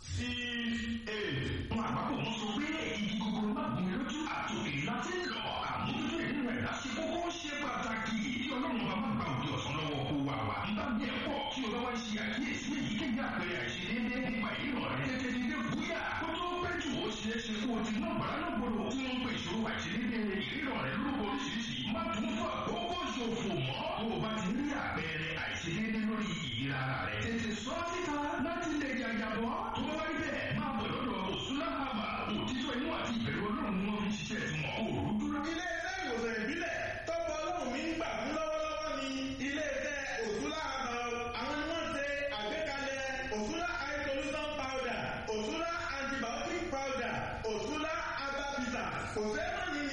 sí eight. Àwọn àgbàpọ̀ wọn sọ pé igi gogoro má gùn lójú àtòkè láti lọ àmójútó ìlú rẹ̀ láti kókó ṣe pàtàkì kí ọlọ́run bá má gba òde ọ̀sán lọ́wọ́ kó wà wá. Ń bá bí ẹ̀ pọ̀ kí o bá wá ṣe àkíyèsí èyíkéyìí àpẹẹrẹ àìṣedéédé nípa ìrọ̀ rẹ̀ tètè dídé búyà kó tó pẹ́ jù ó ṣeé ṣe kó o ti ná bàrà lọ́gbọ̀dọ̀ tí wọ́n ń pè ìṣòro àìṣedéédé